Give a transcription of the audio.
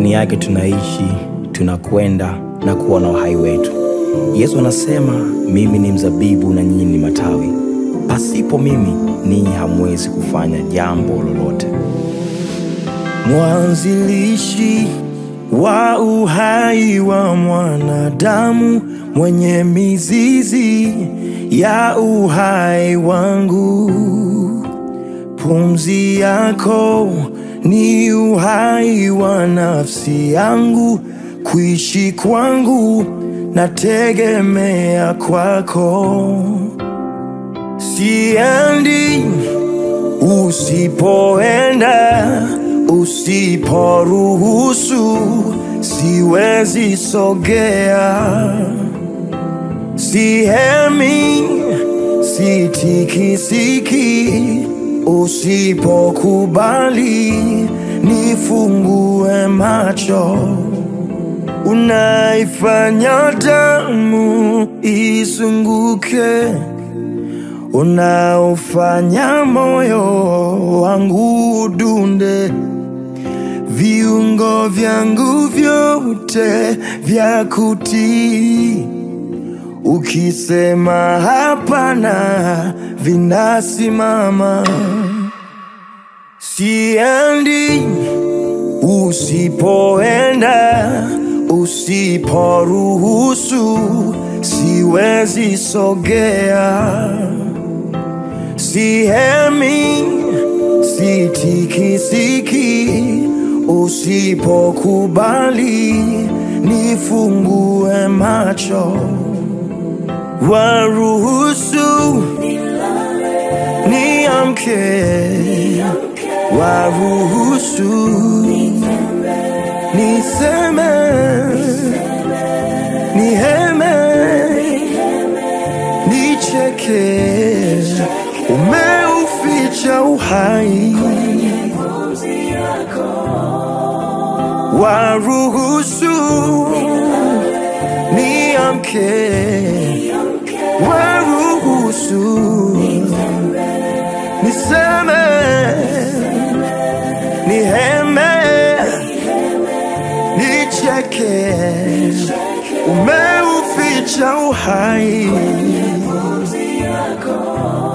ndani yake tunaishi, tunakwenda na kuwa na uhai wetu. Yesu anasema, mimi ni mzabibu na nyinyi ni matawi, pasipo mimi ninyi hamwezi kufanya jambo lolote. mwanzilishi wa uhai wa mwanadamu, mwenye mizizi ya uhai wangu. Pumzi yako ni uhai wa nafsi yangu, kuishi kwangu nategemea kwako. Siendi usipoenda, usiporuhusu, siwezi sogea. Sihemi, sitikisiki, usipokubali nifungue macho. Unaifanya damu isunguke unaofanya moyo wangu udunde, viungo vyangu vyote vya kutii. Ukisema hapana, vinasimama. Siendi usipoenda, usiporuhusu, siwezi sogea. Sihemi, sitikisiki, usipokubali nifungue macho, waruhusu niamke, waruhusu niseme, niheme, nicheke umeuficha uhai, waruhusu niamke, waruhusu niseme, niheme, nicheke, umeuficha uhai